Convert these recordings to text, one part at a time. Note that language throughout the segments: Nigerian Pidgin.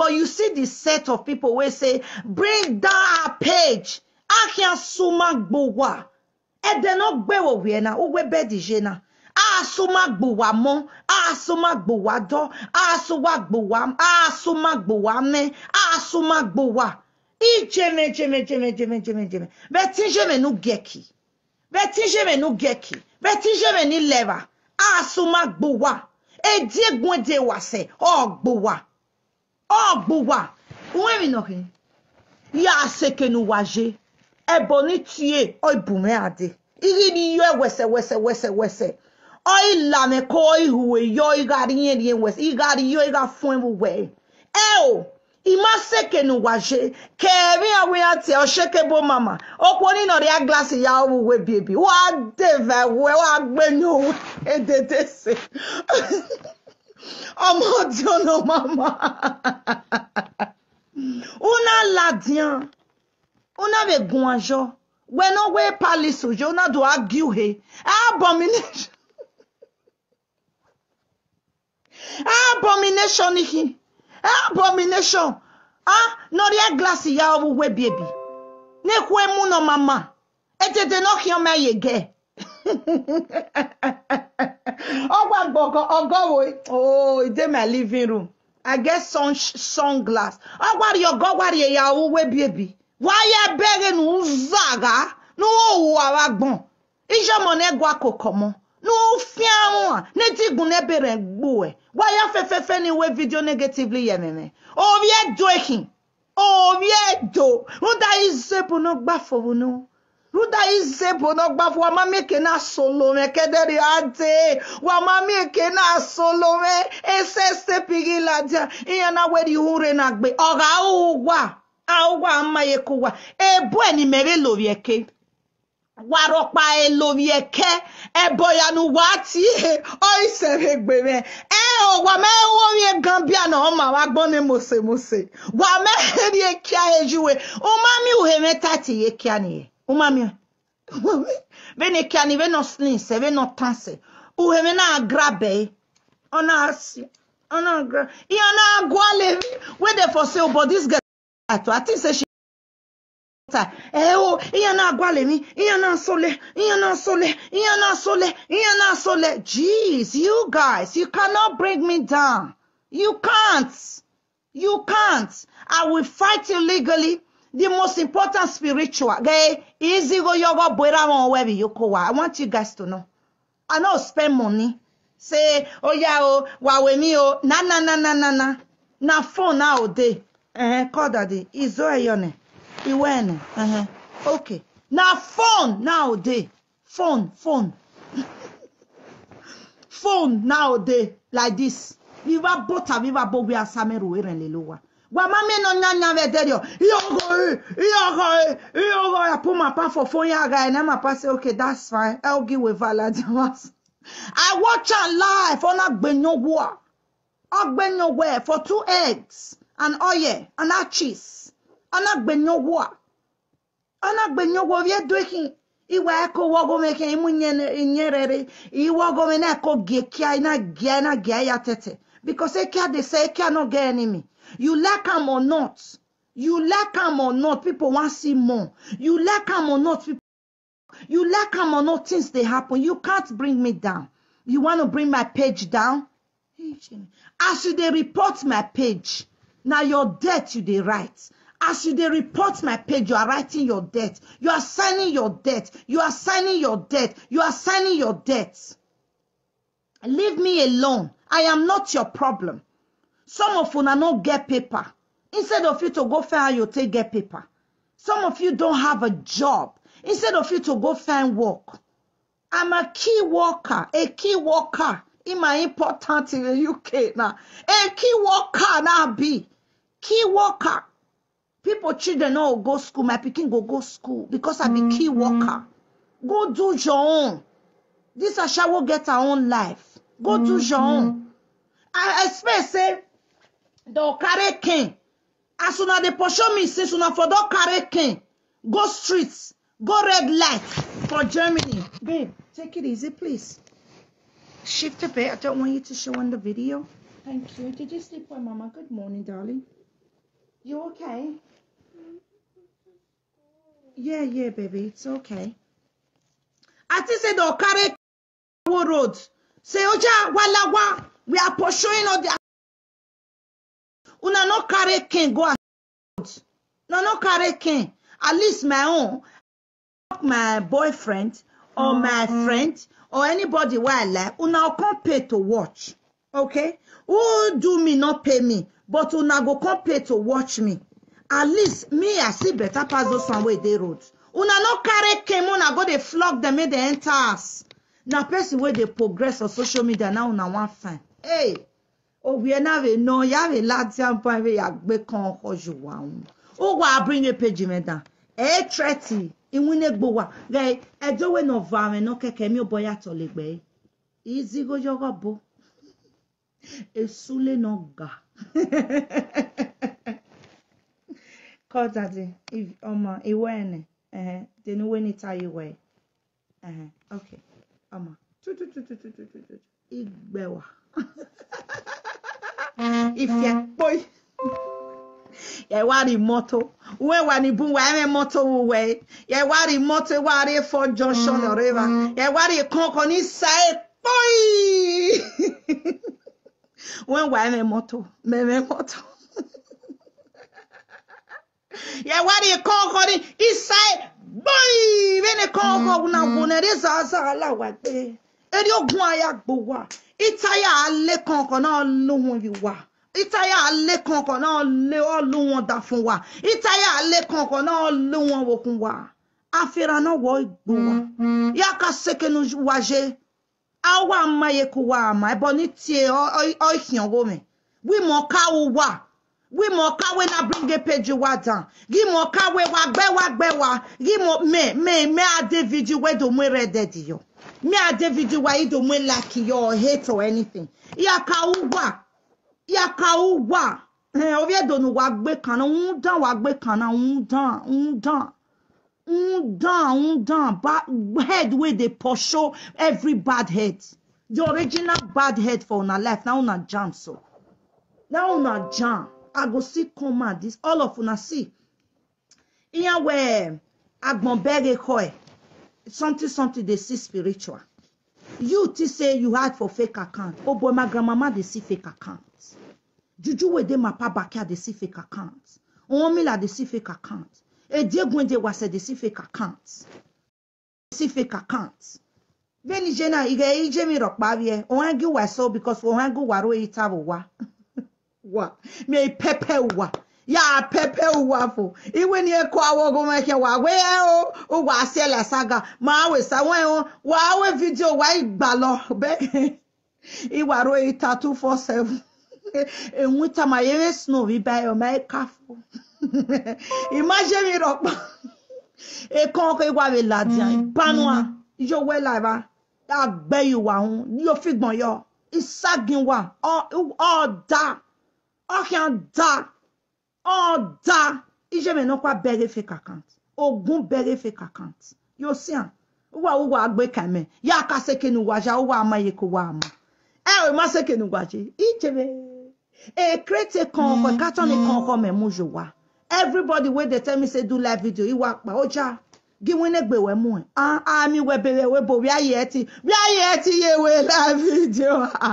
or you see the set of people wey say bring down our page ahia suma gbowa ẹdẹ náà gbẹwò wíẹ náà ó wẹ bẹẹ dìje náà asuma gbowa mọ asuma gbowa dọ asuma gbowa asuma gbowa mẹ asuma gbowa ijeme jeme jeme jeme jeme jeme bẹẹ tí jeme nu gẹkì bẹẹ tí jeme nu gẹkì bẹẹ tí jeme ní lẹva asuma gbowa edi egun ede wàsẹ ọgbowa ọgbowa wọn mi nọ kìíní ya asekenu waje ebo ni tie o ibume ade iri ni yo wese wese wese wese o ilame ko o ihuwe yo igari yen yen wese igari yo iga fun ewu we e o ima sekenu waje kẹrin awe ati o shekebo mama opo ni no ria glass ya owu we baby wa deve we wa gbenu we edede se ọmọ tí ó nà mama una ladian una be gun ajo when no we palace ojo una do argue he abomination abomination ihi abomination ah no ria glass ya owu we baby ne kwe mu no mama etete no ki o me yege ọgba gbọgọ ọgọwo oh e dey my living room i get sun sunglass ọgbari ọgọ ọgbari ìyàwó webiebi wáyé bẹrẹ nù zàgà nù òwò àwa gbọn ìjọmọ n'ẹgọ akọkọ mọ nù fíàwọn à n'etigún n'ebere gbò ẹ wáyé afẹfẹfẹ ni wé fídíò negatively yẹ mẹmẹ orí ẹjọ ehin orí ẹjọ rúdà ìzẹbù náà gbàfọwọ náà ruda izebo no gbafu wa mami eke na solome kedere ade wa mami eke na solome ese stepigi ladia iya na wedi hure na gbe oga ugwa augwa amaye kuwa ebu eni mere lori eke warọpa ẹ lórí ẹkẹ ẹbọ yanu wá tí ọ ìṣẹ̀rẹ̀ gbèrè ẹ ò wà mẹ́wọ́ rí gan bí àná ọmọ àwa gbọ́n ní mọ̀sẹ̀mọ̀sẹ̀ wà mẹ́rin rí kíá ẹjúwe ọmọ mi ò hẹ́mẹ́ tààtì yé kíá nìyẹn ọmọ mi bẹ́ẹ̀ni kíá ni bẹ́ẹ̀ nọ sling sẹ́ bẹ́ẹ̀ nọ tán sẹ́ uheme náà grabẹ́ ọ̀nà àṣì ọ̀nà gra ìyá náà gbọ́ àlẹ́ wey dey for sale but this girl I think say she ta ẹ o ìyẹn náà gbálẹ̀ mi ìyẹn náà sọlẹ̀ ìyẹn náà sọlẹ̀ ìyẹn náà sọlẹ̀ ìyẹn náà sọlẹ̀ jeez you guys you cannot bring me down you can't you can't i will fight you legally the most important spiritual gẹ izigo yogo bora wọn wẹbi yoko wa i want you guys to know i no spend money say oya o wàwẹ̀ mi o na na na na na na na phone now dey uh, call daddy izo eyone. Iwene. Uh-huh. Okay. Now phone nowadays. Phone, phone. phone nowadays like this. Viva bota viva bobi asameru eren lelowa. Wa mame no nyanya vederio. Iyogo, iyogo, iyogo. I put my pa for phone yaga and then my pa say, okay, that's fine. I'll give with Valadimas. I watch her live on Agbenyowa. Agbenyowa for two eggs and oil and a cheese. anagbenyowo a anagbenyowo vie doekin iwe eko wogome ke imu nyerere iwogome na eko gekia ina gia ina gia ya tete because ekia they say ekia no get enemy you like am or not you like am or not people want see more you like am or not people you like am or not things dey happen you can't bring me down you want to bring my page down as you dey report my page na your death you dey write as you dey report my page you are writing your debt you are signing your debt you are signing your debt you are signing your debt leave me alone i am not your problem some of una no get paper instead of you to go find how you take get paper some of you don't have a job instead of you to go find work i'm a key worker a key worker in my important in the uk now a key worker now be key worker people children no go school my pikin go go school because i be key worker go do your own this ashawo get her own life go do your own i expect say the carry cane as una dey pursue me since una for don carry cane go streets go red light for germany babe take it easy please shift a bit i don't want you to show on the video thank you did you sleep well mama good morning darling You okay? Yeah, yeah, baby, it's okay. I think say the carry road. Say oja walawa. We are pursuing all the una no carry king go out. No, no carry king. At least my own, my boyfriend or my friend or anybody where I like, una come pay to watch. Okay? Who do me not pay me, but una go come pay to watch me. At least me, I see better pass those one way they road. Una no carry king, una go they flog them, make they enter us. Now person where they progress on social media now una one fine. Hey, òbí ẹ náà rè nà yà rè láti àpá rè àgbẹ̀ kan ọkọ̀ jù wà wọn. ó wà abúlé péjì mẹ́ta ẹ̀ tẹ́tì ìwúnégbò wà rẹ̀ ẹ̀dọ́wé nà va rẹ̀ nà kẹ̀kẹ́ mi ò bọ́ yàtọ̀ lè gbẹ́ ìzí gójọ́gọ́ bó èsúlé nà gà. kọ́tàdì ọmọ ìwé ẹ̀nẹ̀ ẹ̀hẹ̀ tẹnuwé níta ìwé ẹ̀hẹ̀ ok ọmọ tútútútútútútú ìgbẹ̀wà ìfẹ́ pọ́ì yẹ wá rí mọ́tò wọ́n wà ní bùn wà ẹ̀rẹ́ mọ́tò wò wẹ̀ yẹ wá rí mọ́tò wà rí fọ́ junction ọ̀rẹ́wà yẹ wá rí kankan ní sáyé pọ́ì wọ́n wà ẹ̀rẹ́ mọ́tò mẹ́rẹ́ mọ́tò yẹ wá rí kankan ní ìsáyé pọ́ì bẹ́ẹ̀ ni kankan wùnà wùnà rí zàzà aláwà gbé eré ogun ayàgbò wà ìtayà alẹ́ kankan náà lóhun yìí wà ìtayà alẹ́ kankan náà lé ọ́ ló wọn dà fún wa ìtayà alẹ́ kankan náà lé wọn wòkun wa àfihàn náà wọ ìgbò wa yàkà sekenu wájé àwa amáyéku wa àmà ẹbọ ní tiẹ̀ ọ ìhìnwó mi wímọ̀ káwó wà wímọ̀ káwé náà bíríngé péjì wa dàn gímọ̀ káwé wa gbẹ́ wa gbẹ́ wa gímọ̀ mẹ́ mẹ́ mẹ́ adé fídíò wẹ́dọ̀ mú rẹ̀ dẹ̀dì yọ me a david wa yi do me like your hate or anything ya ka uwa ya ka uwa eh obi edo nu wa gbe kan un dan wa gbe kan na un dan un dan un dan un dan bad head wey dey pursue every bad head the original bad head for una life na una jam so na una jam i go see come out this all of una see iyan we agbon bere ko e something something dey see spiritual you think say you hide for fake account oh boy my grandmama dey see fake account juju wey dey my papa backyard dey see fake account onwomila dey see fake account ediegun dey wase dey see fake account dey see fake account bẹ́ẹ̀ni jẹ́ náà ìrẹ̀ ìjẹ́ mi rọ̀ parí ẹ̀ òun ẹ̀gí wà sọ because òun ẹ̀gí wà ró ìta wò wá wà mi pẹ́pẹ́ wà ya pepe uwafo iwe ni eko awogo meke wa we o o wa se la saga ma we sa won o wa we video wa igba lo be iwa ro ita 247 enwu ta ma yere snow bi ba o ma kafo imagine mi ro pa e kan ko iwa we ladian panua yo we la ba agbe iwa hun yo figbon yo isagin wa o o da o kan da ọ̀dà iṣẹ́ mi náà kó abẹ́rẹ́ fake account ogun bẹ́rẹ́ fake account yóò sí à wúwa wúwa àgbẹ̀ kàmẹ́ yá ká sẹ́kẹ̀ ní wájà wúwa àmàyè kó wá àmọ́ ẹ ò má sẹ́kẹ̀ ní wájà ìjẹ́bẹ̀ èkrétè kan ọkọ̀ kátọ́nì kan ọkọ̀ mẹ́mú yò wá everybody wey dey tell me say do live video ìwà pa ó já gíwín ní gbèwẹ́ mú ẹ̀ àmì wẹ̀ bẹ̀rẹ̀ wẹ̀ bò bí ayé ẹ ti bí ayé ẹ ti yé wẹ̀ live video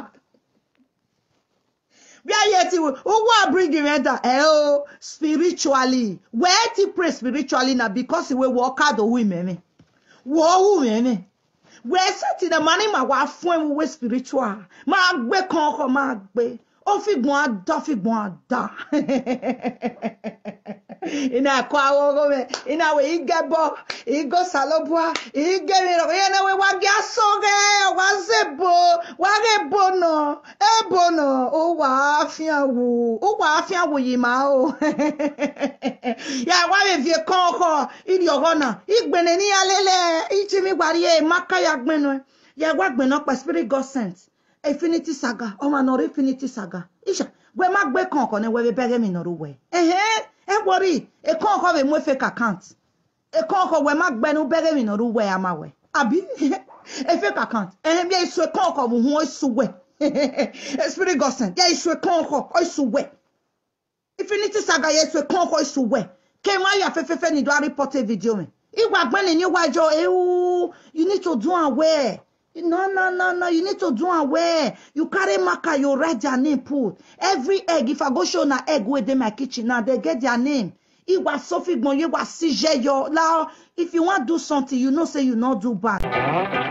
bí ayé ti wò owó àbrígì rẹ dà ẹ o spiritually wẹ́ẹ́ ti pray spiritually na because ìwé wọ́ káàdì owó ìmẹ̀mẹ̀ wọ́ owó ìmẹ̀mẹ̀ wẹ́ẹ́ sẹ́tì dẹ̀ máa ní màá wá fún ẹ̀ wíwé spiritual máa gbé kan ọkọ̀ máa gbé ó fìgbọ́n àdá fìgbọ́n àdá ina ẹ̀kọ́ àwọn ọmọ mi ina àwọn ìgẹ́ bọ́ ìgò sàlọ́bùà ìgẹ́ mi rọ̀ yẹn náà wá gé asọ́gẹ́ wá zèbò wá rẹ̀ bọ̀nà ẹ̀ bọ̀nà ó wà á fíàn wò ó wà á fíàn wò yìí máa o yà wá lè fi kọ́ ọkọ̀ ìdí ọ̀rọ̀ náà ìgbẹ̀nẹ̀ ní alẹ́lẹ̀ ìjì mi gbàrí ẹ̀ mákàyà gbẹ̀nu ẹ̀ yà wá gbẹ̀nà pa spirit god sent infinity saga ọmọ náà rí infinity saga ìṣà gbẹ má gbé kan ọkọ̀ ní wẹ́rẹ́ bẹ́rẹ́ mi nọ̀rọ̀ wẹ̀ ẹ̀hẹ́n ẹ wọrí ẹ̀kọ́ ọkọ̀ rẹ̀ mú fake account ẹ̀kọ́ ọkọ̀ wẹ̀ má gbẹnu bẹ́rẹ̀ mi nọ̀rọ̀ wẹ̀ àmà wẹ̀ àbí ẹ fake account ẹ̀hẹ́n bí èso ẹ̀kọ́ ọkọ̀ wù hún èso wẹ̀ spirit godsend yẹ èso ẹ̀kọ́ ọkọ̀ èso wẹ̀ Infinity saga yesu konko isuwe. Ke wa ya fefefe ni do a report video me. Iwa gbani ni wa jo ewu. You need to do aware. No, no, no, no. You need to do aware. You carry marker, you write their name, put. Every egg, if I go show na egg where they my kitchen now, they get their name. Iwa Sophie Gbon, Iwa CJ, yo. Now, if you want to do something, you know, say you not do bad.